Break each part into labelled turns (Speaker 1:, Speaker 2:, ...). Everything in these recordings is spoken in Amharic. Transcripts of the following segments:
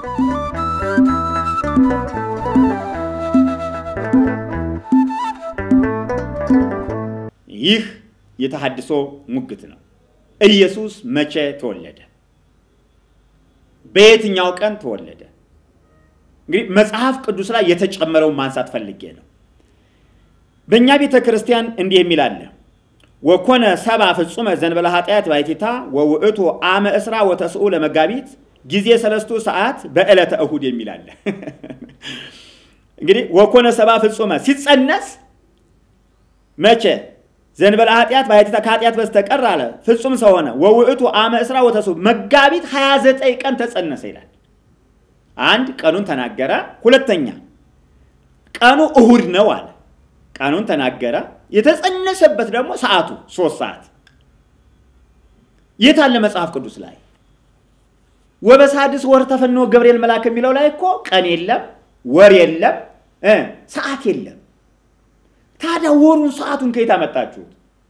Speaker 1: ይህ የተሐድሶ ሙግት ነው። ኢየሱስ መቼ ተወለደ? በየትኛው ቀን ተወለደ? እንግዲህ መጽሐፍ ቅዱስ ላይ የተጨመረውን ማንሳት ፈልጌ ነው። በእኛ ቤተ ክርስቲያን እንዲህ የሚል አለ። ወኮነ ሰባ ፍጹመ ዘንበለ ኃጢአት ባይቲታ ወውእቱ አመ እስራ ወተስኡ ለመጋቢት ጊዜ ሰለስቱ ሰዓት በዕለተ እሁድ የሚል አለ። እንግዲህ ወኮነ ሰባ ፍጹመ ሲጸነስ መቼ ዘንበለ ኃጢአት ባሕቲታ ከኃጢአት በስተቀር አለ ፍጹም ሰው ሆነ። ወውእቱ አመ እስራ ወተስኡ መጋቢት 29 ቀን ተጸነሰ ይላል። አንድ ቀኑን ተናገረ። ሁለተኛ ቀኑ እሁድ ነው አለ። ቀኑን ተናገረ። የተጸነሰበት ደግሞ ሰዓቱ ሶስት ሰዓት የት አለ መጽሐፍ ቅዱስ ላይ? ወበሳድስ ወር ተፈኖ ገብርኤል መልአክ የሚለው ላይ እኮ ቀን የለም፣ ወር የለም፣ ሰዓት የለም። ታዲያ ወሩን ሰዓቱን ከየት አመጣችሁት?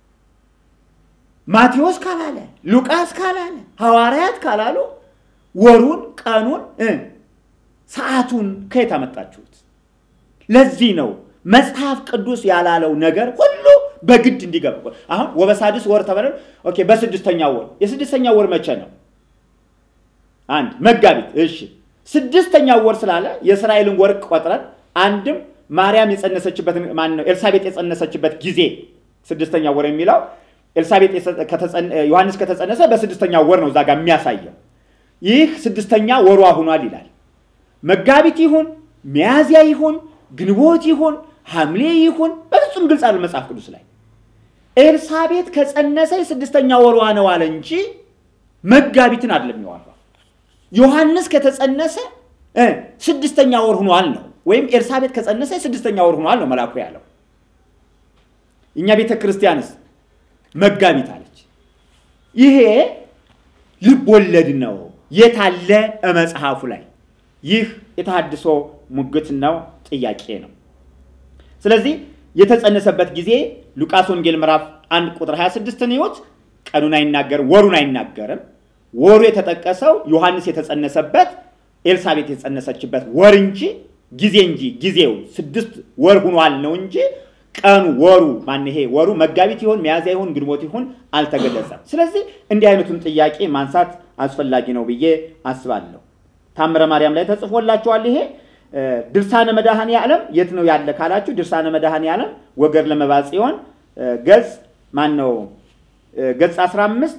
Speaker 1: ማቴዎስ ካላለ ሉቃስ ካላለ ሐዋርያት ካላሉ ወሩን ቀኑን ሰዓቱን ከየት አመጣችሁት? ለዚህ ነው መጽሐፍ ቅዱስ ያላለው ነገር ሁሉ በግድ እንዲገባ። አሁን ወበሳድስ ወር ተበለ። ኦኬ፣ በስድስተኛው ወር የስድስተኛው ወር መቼ ነው? አንድ መጋቢት። እሺ፣ ስድስተኛው ወር ስላለ የእስራኤልን ወር ቆጥረን አንድም ማርያም የጸነሰችበት ማን ነው? ኤልሳቤጥ የጸነሰችበት ጊዜ ስድስተኛ ወር የሚለው ኤልሳቤጥ ዮሐንስ ከተጸነሰ በስድስተኛ ወር ነው እዛ ጋር የሚያሳየው። ይህ ስድስተኛ ወሯ ሆኗል ይላል። መጋቢት ይሁን ሚያዝያ ይሁን ግንቦት ይሁን ሐምሌ ይሁን በፍጹም ግልጽ አለ መጽሐፍ ቅዱስ ላይ። ኤልሳቤጥ ከጸነሰ የስድስተኛ ወሯ ነው አለ እንጂ መጋቢትን አይደለም የሚዋራው። ዮሐንስ ከተጸነሰ ስድስተኛ ወር ሆኗል ነው ወይም ኤልሳቤጥ ከጸነሰ ስድስተኛ ወር ሆኗል ነው መልአኩ ያለው። እኛ ቤተ ክርስቲያንስ መጋቢት አለች። ይሄ ልብ ወለድ ነው። የታለ መጽሐፉ ላይ? ይህ የተሐድሶ ሙግት ነው፣ ጥያቄ ነው። ስለዚህ የተጸነሰበት ጊዜ ሉቃስ ወንጌል ምዕራፍ 1 ቁጥር 26 ህይወት ቀኑን አይናገርም፣ ወሩን አይናገርም። ወሩ የተጠቀሰው ዮሐንስ የተጸነሰበት ኤልሳቤጥ የተጸነሰችበት ወር እንጂ ጊዜ እንጂ ጊዜው ስድስት ወር ሁኗል ነው እንጂ ቀኑ ወሩ ማን ይሄ ወሩ መጋቢት ይሆን ሚያዝያ ይሆን ግንቦት ይሆን አልተገለጸም። ስለዚህ እንዲህ አይነቱን ጥያቄ ማንሳት አስፈላጊ ነው ብዬ አስባለሁ። ታምረ ማርያም ላይ ተጽፎላችኋል። ይሄ ድርሳነ መድኃኔ ዓለም የት ነው ያለ ካላችሁ ድርሳነ መድኃኔ ዓለም ወገር ለመባጽዮን ገጽ ማን ነው ገጽ 15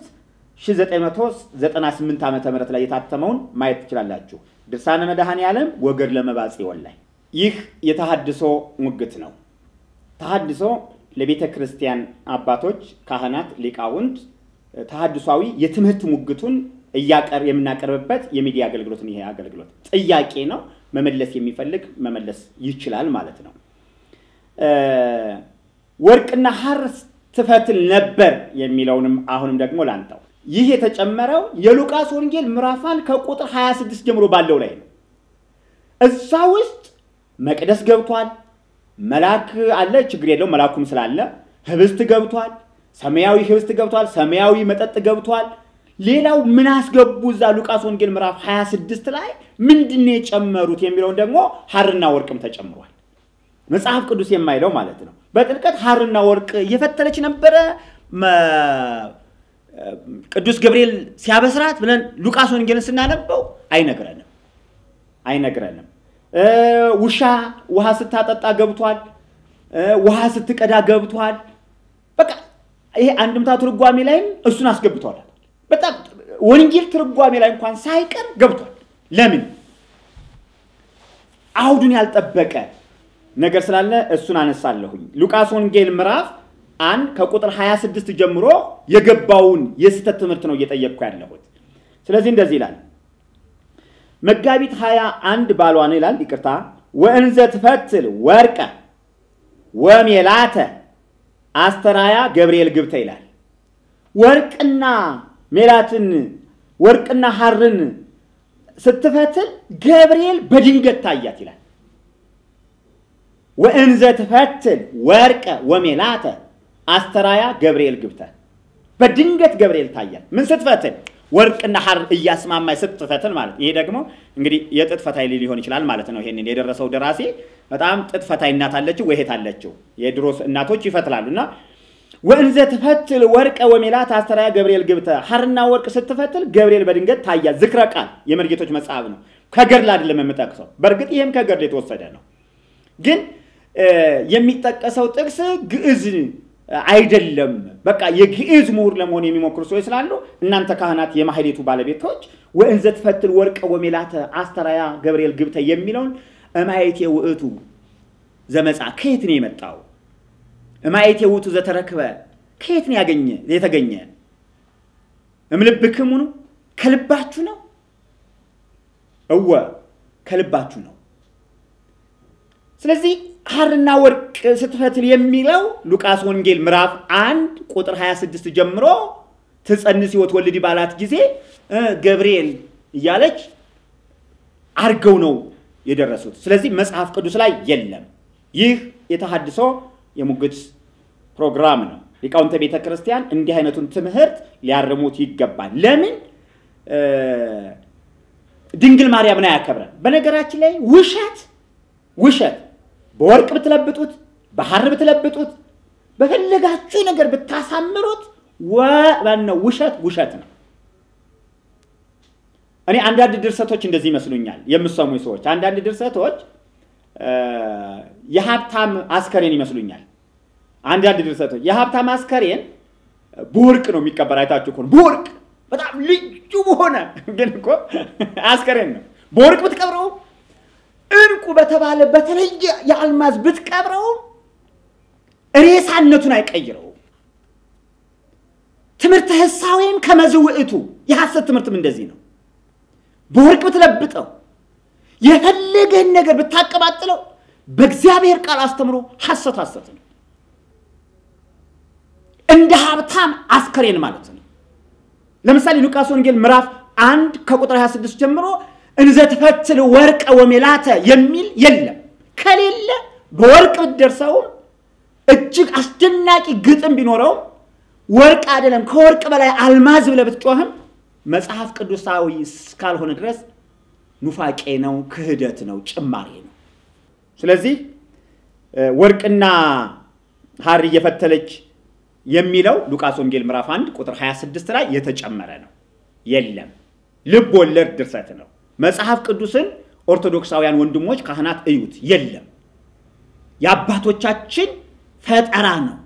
Speaker 1: 1998 ዓ ም ላይ የታተመውን ማየት ትችላላችሁ። ድርሳነ መድኃኔ ዓለም ወገር ለመባጽዮን ላይ ይህ የተሐድሶ ሙግት ነው። ተሐድሶ ለቤተ ክርስቲያን አባቶች፣ ካህናት፣ ሊቃውንት ተሐድሷዊ የትምህርት ሙግቱን እያቀር የምናቀርብበት የሚዲያ አገልግሎት ይሄ አገልግሎት ጥያቄ ነው። መመለስ የሚፈልግ መመለስ ይችላል ማለት ነው። ወርቅና ሐር ትፈትል ነበር የሚለውንም አሁንም ደግሞ ላንጣው። ይህ የተጨመረው የሉቃስ ወንጌል ምዕራፋን ከቁጥር 26 ጀምሮ ባለው ላይ ነው። እዛ ውስጥ መቅደስ ገብቷል። መልአክ አለ፣ ችግር የለው መልአኩም ስላለ ህብስት ገብቷል። ሰማያዊ ህብስት ገብቷል። ሰማያዊ መጠጥ ገብቷል። ሌላው ምን አስገቡ እዛ ሉቃስ ወንጌል ምዕራፍ 26 ላይ ምንድን ነው የጨመሩት የሚለውን ደግሞ ሐርና ወርቅም ተጨምሯል። መጽሐፍ ቅዱስ የማይለው ማለት ነው። በጥልቀት ሐርና ወርቅ እየፈተለች ነበረ ቅዱስ ገብርኤል ሲያበስራት ብለን ሉቃስ ወንጌልን ስናነበው አይነግረንም አይነግረንም። ውሻ ውሃ ስታጠጣ ገብቷል። ውሃ ስትቀዳ ገብቷል። በቃ ይሄ አንድምታ ትርጓሜ ላይም እሱን አስገብቷል። በጣም ወንጌል ትርጓሜ ላይ እንኳን ሳይቀር ገብቷል። ለምን አውዱን ያልጠበቀ ነገር ስላለ እሱን አነሳለሁኝ። ሉቃስ ወንጌል ምዕራፍ አንድ ከቁጥር 26 ጀምሮ የገባውን የስህተት ትምህርት ነው እየጠየቅኩ ያለሁት። ስለዚህ እንደዚህ ይላል መጋቢት 21 ባሏ ነው ይላል። ይቅርታ ወእንዘ ትፈትል ወርቀ ወሜላተ አስተራያ ገብርኤል ግብተ ይላል። ወርቅና ሜላትን ወርቅና ሐርን ስትፈትል ገብርኤል በድንገት ታያት ይላል። ወእንዘ ትፈትል ወርቀ ወሜላተ አስተራያ ገብርኤል ግብተ በድንገት ገብርኤል ታያት። ምን ስትፈትል? ወርቅና ሐር እያስማማኝ ስትፈትል ማለት ይሄ ደግሞ እንግዲህ የጥጥ ፈታይ ሊሆን ይችላል ማለት ነው። ይሄንን የደረሰው ደራሲ በጣም ጥጥ ፈታይ እናት አለችው ወይሄት አለችው። የድሮ እናቶች ይፈትላሉ እና ወእንዘ ትፈትል ወርቀ ወሜላት አስተርአያ ገብርኤል ግብተ ሐርና ወርቅ ስትፈትል ገብርኤል በድንገት ታያ። ዝክረ ቃል የመርጌቶች መጽሐፍ ነው። ከገድል አይደለም የምጠቅሰው። በእርግጥ ይህም ከገድል የተወሰደ ነው። ግን የሚጠቀሰው ጥቅስ ግዕዝ አይደለም። በቃ የግዕዝ ምሁር ለመሆን የሚሞክሩ ሰዎች ስላሉ እናንተ ካህናት፣ የማህሌቱ ባለቤቶች ወእንዘ ትፈትል ወርቀ ወሜላተ አስተርአያ ገብርኤል ግብተ የሚለውን እማየቴ ውእቱ ዘመጻ ከየት ነው የመጣው? እማየቴ ውእቱ ዘተረክበ ከየት ነው ያገኘ የተገኘ? እምልብክሙ ነው ከልባችሁ ነው? እወ ከልባችሁ ነው። ስለዚህ ሐርና ወርቅ ስትፈትል የሚለው ሉቃስ ወንጌል ምዕራፍ አንድ ቁጥር 26 ጀምሮ ትጸንስ ወትወልድ ባላት ጊዜ ገብርኤል እያለች አርገው ነው የደረሱት። ስለዚህ መጽሐፍ ቅዱስ ላይ የለም። ይህ የተሐድሶ የሙግት ፕሮግራም ነው። ሊቃውንተ ቤተ ክርስቲያን እንዲህ አይነቱን ትምህርት ሊያርሙት ይገባል። ለምን ድንግል ማርያምን አያከብረን? በነገራችን ላይ ውሸት ውሸት በወርቅ ብትለብጡት፣ በሐር ብትለብጡት፣ በፈለጋችሁ ነገር ብታሳምሩት ነው ውሸት ውሸት ነው። እኔ አንዳንድ ድርሰቶች እንደዚህ ይመስሉኛል፣ የምሰሙ ሰዎች አንዳንድ ድርሰቶች የሀብታም አስከሬን ይመስሉኛል። አንዳንድ ድርሰቶች የሀብታም አስከሬን በወርቅ ነው የሚቀበር። አይታችሁ ከሆነ በወርቅ በጣም ልዩ በሆነ ግን እኮ አስከሬን ነው። በወርቅ ብትቀብረው እንቁ በተባለ በተለየ የአልማዝ ብትቀብረው ሬሳነቱን አይቀይረውም። ትምህርተ ሕሳዌም ከመዝውዕቱ የሐሰት ትምህርትም እንደዚህ ነው። በወርቅ ብትለብጠው የፈለገህን ነገር ብታቀባጥለው በእግዚአብሔር ቃል አስተምሮ ሐሰት ሐሰት ነው። እንደ ሀብታም አስከሬን ማለት ነው። ለምሳሌ ሉቃስ ወንጌል ምዕራፍ አንድ ከቁጥር 26 ጀምሮ እንዘ ትፈትል ወርቀ ወሜላተ የሚል የለም። ከሌለ በወርቅ ብትደርሰውም እጅግ አስደናቂ ግጥም ቢኖረውም ወርቅ አይደለም ከወርቅ በላይ አልማዝ ብለህ ብትጮህም መጽሐፍ ቅዱሳዊ እስካልሆነ ድረስ ኑፋቄ ነው፣ ክህደት ነው፣ ጭማሬ ነው። ስለዚህ ወርቅና ሐር እየፈተለች የሚለው ሉቃስ ወንጌል ምዕራፍ 1 ቁጥር 26 ላይ የተጨመረ ነው። የለም ልብ ወለድ ድርሰት ነው። መጽሐፍ ቅዱስን ኦርቶዶክሳውያን ወንድሞች ካህናት እዩት። የለም የአባቶቻችን ፈጠራ ነው።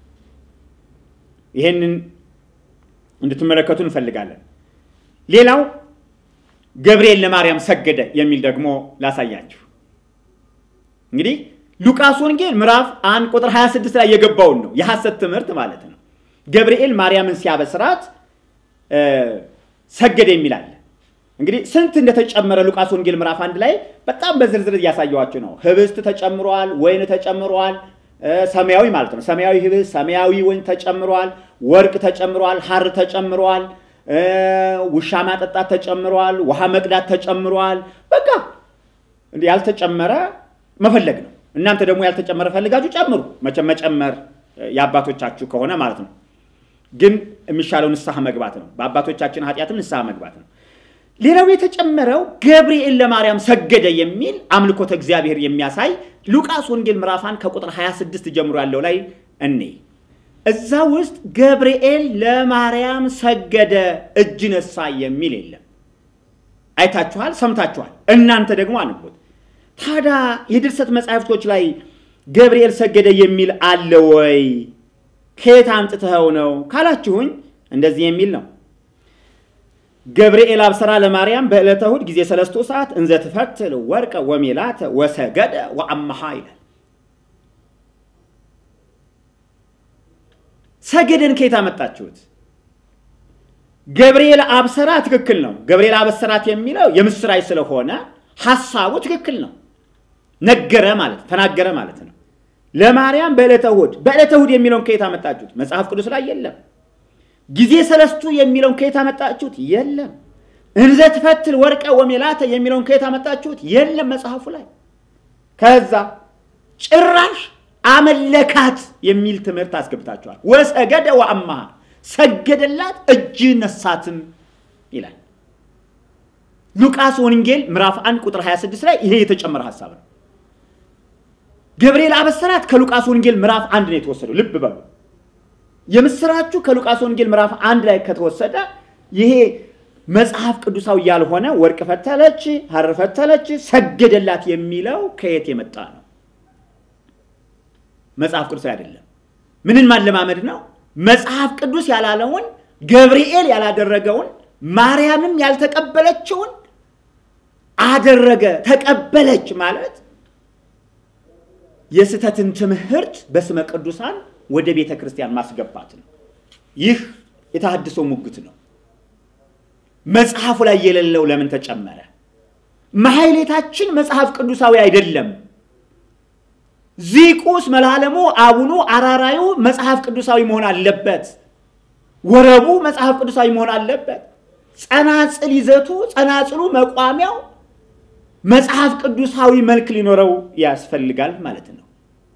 Speaker 1: ይሄንን እንድትመለከቱ እንፈልጋለን። ሌላው ገብርኤል ለማርያም ሰገደ የሚል ደግሞ ላሳያችሁ። እንግዲህ ሉቃስ ወንጌል ምዕራፍ አንድ ቁጥር 26 ላይ የገባውን ነው የሐሰት ትምህርት ማለት ነው። ገብርኤል ማርያምን ሲያበስራት ሰገደ የሚላል እንግዲህ ስንት እንደተጨመረ ሉቃስ ወንጌል ምዕራፍ አንድ ላይ በጣም በዝርዝር እያሳየዋቸው ነው። ህብስት ተጨምሯል፣ ወይን ተጨምሯል፣ ሰማያዊ ማለት ነው። ሰማያዊ ህብስት፣ ሰማያዊ ወይን ተጨምሯል፣ ወርቅ ተጨምሯል፣ ሐር ተጨምሯል፣ ውሻ ማጠጣት ተጨምሯል፣ ውሃ መቅዳት ተጨምሯል። በቃ ያልተጨመረ መፈለግ ነው። እናንተ ደግሞ ያልተጨመረ ፈልጋችሁ ጨምሩ። መቼም መጨመር የአባቶቻችሁ ከሆነ ማለት ነው። ግን የሚሻለው ንስሐ መግባት ነው። በአባቶቻችን ኃጢአትም ንስሐ መግባት ነው። ሌላው የተጨመረው ገብርኤል ለማርያም ሰገደ የሚል አምልኮተ እግዚአብሔር የሚያሳይ ሉቃስ ወንጌል ምዕራፋን ከቁጥር 26 ጀምሮ ያለው ላይ እኔ እዛ ውስጥ ገብርኤል ለማርያም ሰገደ እጅ ነሳ የሚል የለም። አይታችኋል፣ ሰምታችኋል። እናንተ ደግሞ አንቦት። ታዲያ የድርሰት መጻሕፍቶች ላይ ገብርኤል ሰገደ የሚል አለ ወይ? ከየት አምጥተኸው ነው ካላችሁኝ እንደዚህ የሚል ነው ገብርኤል አብሰራ ለማርያም በዕለተ እሑድ ጊዜ ሰለስቱ ሰዓት እንዘ ትፈትል ወርቀ ወሜላተ ወሰገደ ወአመሃ ይላል። ሰገደን ከየት አመጣችሁት? ገብርኤል አብሰራ ትክክል ነው። ገብርኤል አበሰራት የሚለው የምስራች ስለሆነ ሐሳቡ ትክክል ነው። ነገረ ማለት ተናገረ ማለት ነው። ለማርያም በዕለተ እሑድ በዕለተ እሑድ የሚለውን ከየት አመጣችሁት? መጽሐፍ ቅዱስ ላይ የለም። ጊዜ ሰለስቱ የሚለውን ከየት አመጣችሁት? የለም። እንዘ ትፈትል ወርቀ ወሜላተ የሚለውን ከየት አመጣችሁት? የለም መጽሐፉ ላይ። ከዛ ጭራሽ አመለካት የሚል ትምህርት አስገብታችኋል። ወሰገደ ወአመሃ ሰገደላት እጅ ነሳትም ይላል። ሉቃስ ወንጌል ምዕራፍ 1 ቁጥር 26 ላይ ይሄ የተጨመረ ሀሳብ ነው። ገብርኤል አበሰራት ከሉቃስ ወንጌል ምዕራፍ አንድ ነው የተወሰደው። ልብ በሉ። የምስራችሁ ከሉቃስ ወንጌል ምዕራፍ አንድ ላይ ከተወሰደ ይሄ መጽሐፍ ቅዱሳዊ ያልሆነ ወርቅ ፈተለች፣ ሐር ፈተለች፣ ሰገደላት የሚለው ከየት የመጣ ነው? መጽሐፍ ቅዱሳዊ አይደለም። ምንን ማለማመድ ነው? መጽሐፍ ቅዱስ ያላለውን ገብርኤል ያላደረገውን ማርያምም ያልተቀበለችውን አደረገ ተቀበለች ማለት የስህተትን ትምህርት በስመ ቅዱሳን ወደ ቤተ ክርስቲያን ማስገባት ነው። ይህ የተሐድሶ ሙግት ነው። መጽሐፉ ላይ የሌለው ለምን ተጨመረ? ማሕሌታችን መጽሐፍ ቅዱሳዊ አይደለም። ዚቁስ መላለሙ አቡኑ አራራዩ መጽሐፍ ቅዱሳዊ መሆን አለበት። ወረቡ መጽሐፍ ቅዱሳዊ መሆን አለበት። ጸናጽል ይዘቱ፣ ጸናጽሉ፣ መቋሚያው መጽሐፍ ቅዱሳዊ መልክ ሊኖረው ያስፈልጋል ማለት ነው።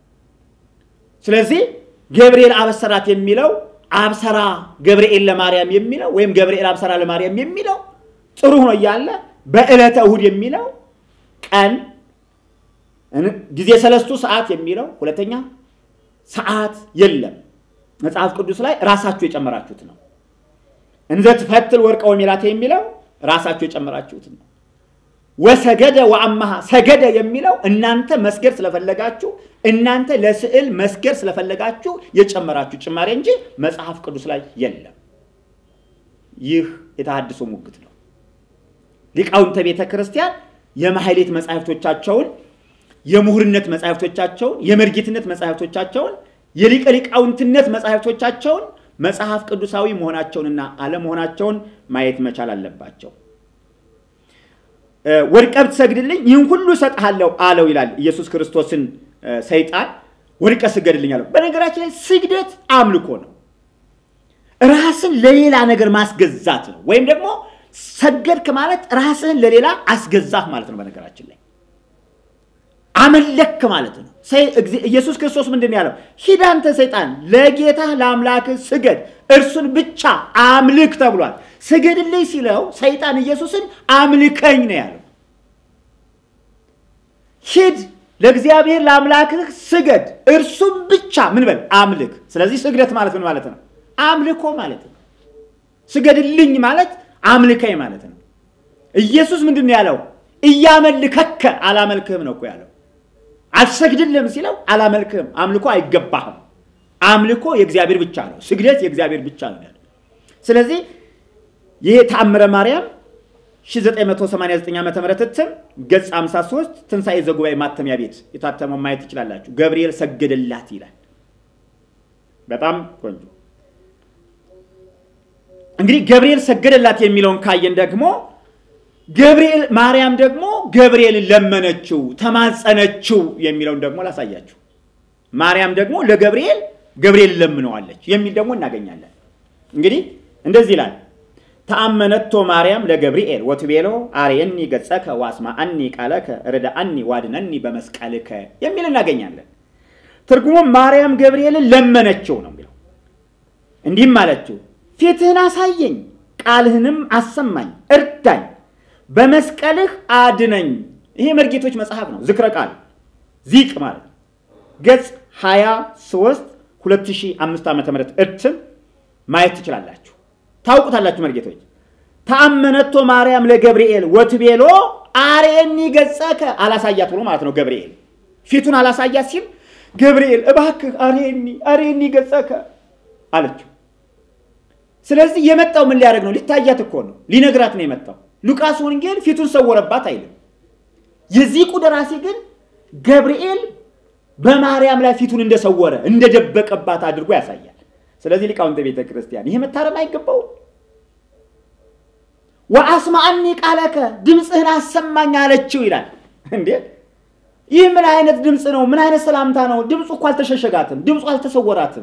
Speaker 1: ስለዚህ ገብርኤል አበሰራት የሚለው አብሰራ ገብርኤል ለማርያም የሚለው ወይም ገብርኤል አብሰራ ለማርያም የሚለው ጥሩ ሆኖ እያለ በዕለተ እሁድ የሚለው ቀን ጊዜ ሰለስቱ ሰዓት የሚለው ሁለተኛ ሰዓት የለም መጽሐፍ ቅዱስ ላይ ራሳችሁ የጨመራችሁት ነው። እንዘ ትፈትል ወርቀ ወሜላተ የሚለው ራሳችሁ የጨመራችሁት ነው። ወሰገደ ወአማሃ ሰገደ የሚለው እናንተ መስገድ ስለፈለጋችሁ እናንተ ለስዕል መስገድ ስለፈለጋችሁ የጨመራችሁ ጭማሬ እንጂ መጽሐፍ ቅዱስ ላይ የለም። ይህ የተሐድሶ ሙግት ነው። ሊቃውንተ ቤተ ክርስቲያን የማሕሌት መጻሕፍቶቻቸውን፣ የምሁርነት መጻሕፍቶቻቸውን፣ የመርጌትነት መጻሕፍቶቻቸውን፣ የሊቀ ሊቃውንትነት መጻሕፍቶቻቸውን መጽሐፍ ቅዱሳዊ መሆናቸውንና አለመሆናቸውን ማየት መቻል አለባቸው። ወድቀህ ብትሰግድልኝ ይህን ሁሉ እሰጥሃለሁ አለው ይላል ኢየሱስ ክርስቶስን ሰይጣን። ወድቀህ ስገድልኝ አለው። በነገራችን ላይ ስግደት አምልኮ ነው። ራስን ለሌላ ነገር ማስገዛት ነው። ወይም ደግሞ ሰገድክ ማለት ራስህን ለሌላ አስገዛህ ማለት ነው። በነገራችን ላይ አመለክ ማለት ነው። ኢየሱስ ክርስቶስ ምንድን ያለው? ሂድ አንተ ሰይጣን ለጌታህ ለአምላክህ ስገድ፣ እርሱን ብቻ አምልክ ተብሏል። ስገድልኝ ሲለው ሰይጣን ኢየሱስን አምልከኝ ነው ያለው። ሂድ ለእግዚአብሔር ለአምላክህ ስገድ፣ እርሱም ብቻ ምን በል አምልክ። ስለዚህ ስግደት ማለት ምን ማለት ነው? አምልኮ ማለት ነው። ስገድልኝ ማለት አምልከኝ ማለት ነው። ኢየሱስ ምንድን ነው ያለው? እያመልከከ አላመልክህም ነው እኮ ያለው። አልሰግድልህም ሲለው አላመልክህም፣ አምልኮ አይገባህም። አምልኮ የእግዚአብሔር ብቻ ነው። ስግደት የእግዚአብሔር ብቻ ነው ያለው። ስለዚህ ይሄ ተአምረ ማርያም 1989 ዓ ም እትም ገጽ 53 ትንሣኤ ዘጉባኤ ማተሚያ ቤት የታተመው ማየት ትችላላችሁ። ገብርኤል ሰገደላት ይላል። በጣም ቆንጆ። እንግዲህ ገብርኤል ሰገደላት የሚለውን ካየን ደግሞ ገብርኤል ማርያም ደግሞ ገብርኤልን ለመነችው፣ ተማጸነችው የሚለውን ደግሞ ላሳያችሁ። ማርያም ደግሞ ለገብርኤል ገብርኤል ለምነዋለች የሚል ደግሞ እናገኛለን። እንግዲህ እንደዚህ ይላል ተአመነቶ ማርያም ለገብርኤል ወትቤሎ አርየኒ ገጸከ ዋስማአኒ ቃለከ ርዳአኒ ዋድነኒ በመስቀልከ የሚል እናገኛለን። ትርጉሙም ማርያም ገብርኤልን ለመነችው ነው የሚለው። እንዲህም አለችው ፊትህን አሳየኝ፣ ቃልህንም አሰማኝ፣ እርዳኝ፣ በመስቀልህ አድነኝ። ይሄ መርጌቶች መጽሐፍ ነው። ዝክረ ቃል ዚቅ ማለት ነው። ገጽ 23 2005 ዓ ም እትም ማየት ትችላላችሁ። ታውቁታላችሁ መርጌቶች። ተአመነቶ ማርያም ለገብርኤል ወትቤሎ አርየኒ ገጸከ አላሳያት ብሎ ማለት ነው። ገብርኤል ፊቱን አላሳያት ሲል ገብርኤል እባክህ አርየኒ አርየኒ ገጸከ አለችው። ስለዚህ የመጣው ምን ሊያደርግ ነው? ሊታያት እኮ ነው፣ ሊነግራት ነው የመጣው። ሉቃስ ወንጌል ፊቱን ሰወረባት አይልም። የዚቁ ደራሲ ግን ገብርኤል በማርያም ላይ ፊቱን እንደሰወረ እንደደበቀባት አድርጎ ያሳያል። ስለዚህ ሊቃውንተ ቤተ ክርስቲያን ይሄ መታረም አይገባው። ወአስማአኒ ቃለከ ድምፅህን አሰማኝ አለችው ይላል። እንዴ ይህ ምን አይነት ድምፅ ነው? ምን አይነት ሰላምታ ነው? ድምፁ እኮ አልተሸሸጋትም። ድምፁ አልተሰወራትም።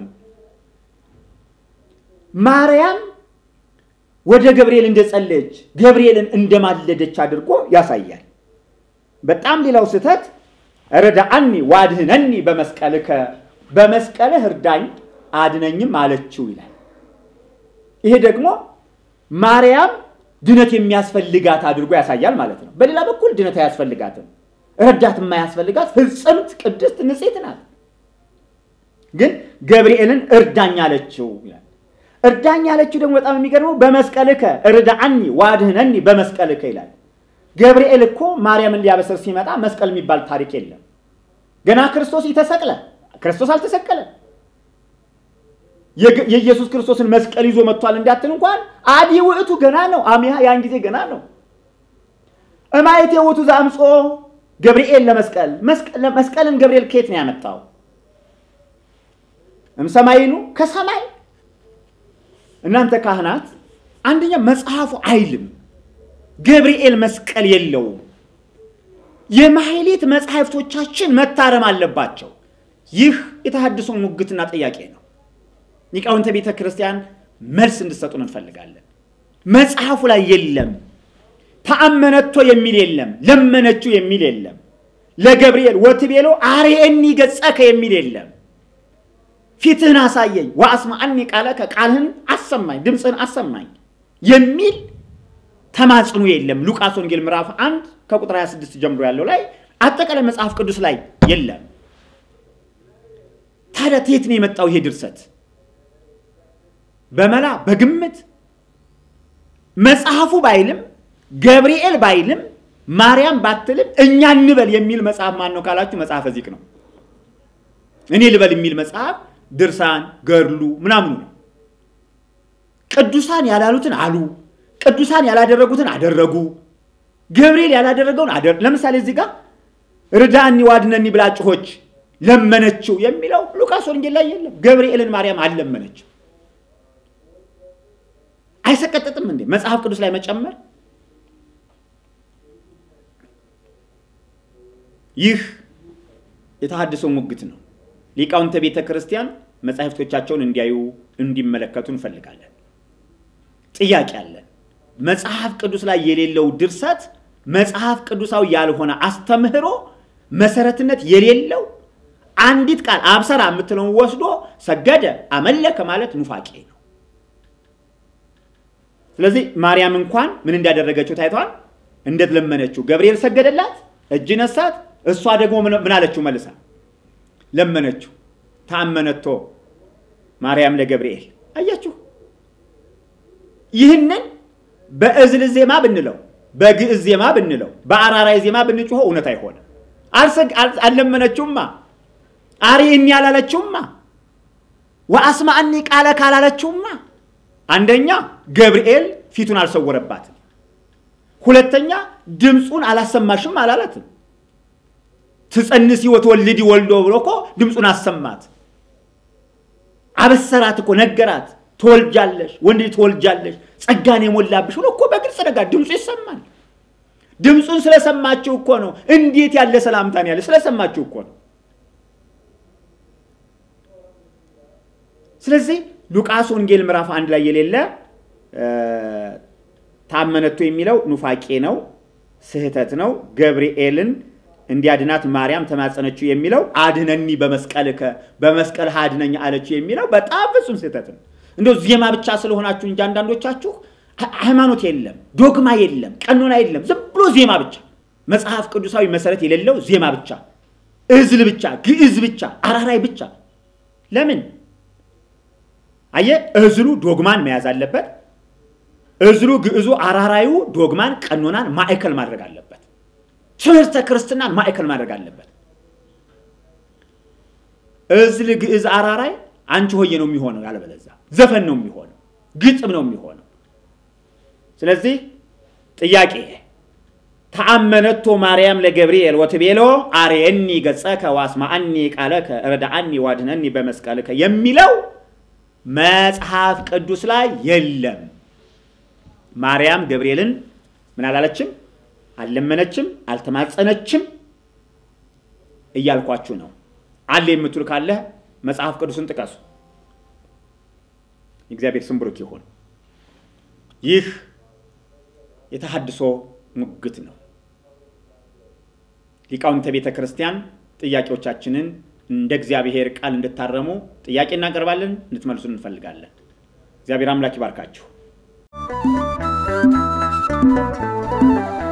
Speaker 1: ማርያም ወደ ገብርኤል እንደጸለየች ገብርኤልን እንደማለደች አድርጎ ያሳያል። በጣም ሌላው ስህተት ረዳአኒ ዋድህነኒ በመስቀልከ በመስቀልህ እርዳኝ አድነኝም አለችው ይላል። ይሄ ደግሞ ማርያም ድነት የሚያስፈልጋት አድርጎ ያሳያል ማለት ነው። በሌላ በኩል ድነት አያስፈልጋትም። ረዳት የማያስፈልጋት ፍጽምት ቅድስት ንጽሕት ናት። ግን ገብርኤልን እርዳኝ አለችው ይላል። እርዳኝ አለችው ደግሞ በጣም የሚገርመው በመስቀልከ እርዳአኒ ዋድህነኒ በመስቀልከ ይላል። ገብርኤል እኮ ማርያምን ሊያበስር ሲመጣ መስቀል የሚባል ታሪክ የለም። ገና ክርስቶስ ይተሰቅለ ክርስቶስ አልተሰቀለም። የኢየሱስ ክርስቶስን መስቀል ይዞ መጥቷል እንዳትል እንኳን አዲ ውእቱ ገና ነው። አሚያ ያን ጊዜ ገና ነው። እማየት የውእቱ ዘአምጾ ገብርኤል ለመስቀል መስቀልን ገብርኤል ከየት ነው ያመጣው? እምሰማይኑ ከሰማይ እናንተ ካህናት አንደኛ መጽሐፉ አይልም ገብርኤል መስቀል የለውም። የማሕሌት መጽሐፍቶቻችን መታረም አለባቸው። ይህ የተሐድሶ ሙግትና ጥያቄ ነው። ሊቃውንተ ቤተ ክርስቲያን መልስ እንድሰጡን እንፈልጋለን። መጽሐፉ ላይ የለም። ተአመነቶ የሚል የለም። ለመነችው የሚል የለም። ለገብርኤል ወትቤሎ አርኤኒ ገጸከ የሚል የለም። ፊትህን አሳየኝ ወአስማዐኒ ቃለከ ቃልህን አሰማኝ ድምፅህን አሰማኝ የሚል ተማጽኖ የለም። ሉቃስ ወንጌል ምዕራፍ 1 ከቁጥር 26 ጀምሮ ያለው ላይ አጠቃላይ መጽሐፍ ቅዱስ ላይ የለም። ታዲያ የት ነው የመጣው ይሄ ድርሰት? በመላ በግምት መጽሐፉ ባይልም ገብርኤል ባይልም ማርያም ባትልም እኛ እንበል የሚል መጽሐፍ ማን ነው ካላችሁ መጽሐፈ ዚቅ ነው። እኔ ልበል የሚል መጽሐፍ ድርሳን ገድሉ ምናምኑ ነው። ቅዱሳን ያላሉትን አሉ፣ ቅዱሳን ያላደረጉትን አደረጉ። ገብርኤል ያላደረገውን አደረ። ለምሳሌ እዚህ ጋር ርዳኒ ዋድነኒ ብላ ጮኸች ለመነችው የሚለው ሉቃስ ወንጌል ላይ የለም። ገብርኤልን ማርያም አልለመነችው። አይሰቀጥጥም እንዴ መጽሐፍ ቅዱስ ላይ መጨመር? ይህ የተሐድሶ ሙግት ነው። ሊቃውንተ ቤተ ክርስቲያን መጻሕፍቶቻቸውን እንዲያዩ እንዲመለከቱ እንፈልጋለን። ጥያቄ አለን። መጽሐፍ ቅዱስ ላይ የሌለው ድርሰት መጽሐፍ ቅዱሳዊ ያልሆነ አስተምህሮ መሰረትነት የሌለው አንዲት ቃል አብሰራ የምትለውን ወስዶ ሰገደ፣ አመለከ ማለት ኑፋቄ ነው። ስለዚህ ማርያም እንኳን ምን እንዳደረገችው ታይቷል። እንዴት ለመነችው። ገብርኤል ሰገደላት፣ እጅ ነሳት። እሷ ደግሞ ምን አለችው? መልሳ ለመነችው። ታመነቶ ማርያም ለገብርኤል አያችሁ። ይህንን በእዝል ዜማ ብንለው፣ በግዕዝ ዜማ ብንለው፣ በአራራይ ዜማ ብንጮሆ እውነት አይሆንም። አልለመነችውማ፣ አርኤኒ አላለችውማ፣ ወአስማዕኒ ቃለ ካላለችውማ አንደኛ ገብርኤል ፊቱን አልሰወረባትም። ሁለተኛ ድምፁን አላሰማሽም አላላትም። ትጸንሲ ወትወልዲ ወልዶ ብሎ እኮ ድምፁን አሰማት። አበሰራት እኮ ነገራት። ትወልጃለሽ፣ ወንድ ልጅ ትወልጃለሽ፣ ጸጋን የሞላብሽ ብሎ እኮ በግልጽ ነገር ድምፁ ይሰማል። ድምፁን ስለሰማችሁ እኮ ነው። እንዴት ያለ ሰላምታን ያለ ስለሰማችሁ እኮ ነው። ስለዚህ ሉቃስ ወንጌል ምዕራፍ አንድ ላይ የሌለ ታመነቶ የሚለው ኑፋቄ ነው፣ ስህተት ነው። ገብርኤልን እንዲያድናት ማርያም ተማጸነችው የሚለው አድነኒ በመስቀልከ በመስቀል አድነኝ አለችው የሚለው በጣም ፍጹም ስህተት ነው። እንደው ዜማ ብቻ ስለሆናችሁ እንጂ አንዳንዶቻችሁ ሃይማኖት የለም፣ ዶግማ የለም፣ ቀኖና የለም። ዝም ብሎ ዜማ ብቻ፣ መጽሐፍ ቅዱሳዊ መሰረት የሌለው ዜማ ብቻ፣ እዝል ብቻ፣ ግዕዝ ብቻ፣ አራራይ ብቻ። ለምን አየ እዝሉ ዶግማን መያዝ አለበት። እዝሉ ግዕዙ አራራዩ ዶግማን ቀኖናን ማዕከል ማድረግ አለበት። ትምህርተ ክርስትናን ማዕከል ማድረግ አለበት። እዝል ግዕዝ አራራይ አንቺ ሆዬ ነው የሚሆነው፣ ያለበለዛ ዘፈን ነው የሚሆነው፣ ግጥም ነው የሚሆነው። ስለዚህ ጥያቄ ተአመነቶ ማርያም ለገብርኤል ወትቤሎ አርየኒ ገጸከ ዋስማአኒ ቃለከ ረዳአኒ ዋድነኒ በመስቀልከ የሚለው መጽሐፍ ቅዱስ ላይ የለም። ማርያም ገብርኤልን ምን አላለችም? አልለመነችም፣ አልተማጸነችም እያልኳችሁ ነው። አለ የምትሉ ካለ መጽሐፍ ቅዱስን ጥቀሱ። የእግዚአብሔር ስም ብሩክ ይሁን። ይህ የተሐድሶ ሙግት ነው። ሊቃውንተ ቤተ ክርስቲያን ጥያቄዎቻችንን እንደ እግዚአብሔር ቃል እንድታረሙ ጥያቄ እናቀርባለን፣ እንድትመልሱን እንፈልጋለን። እግዚአብሔር አምላክ ይባርካችሁ። ነው።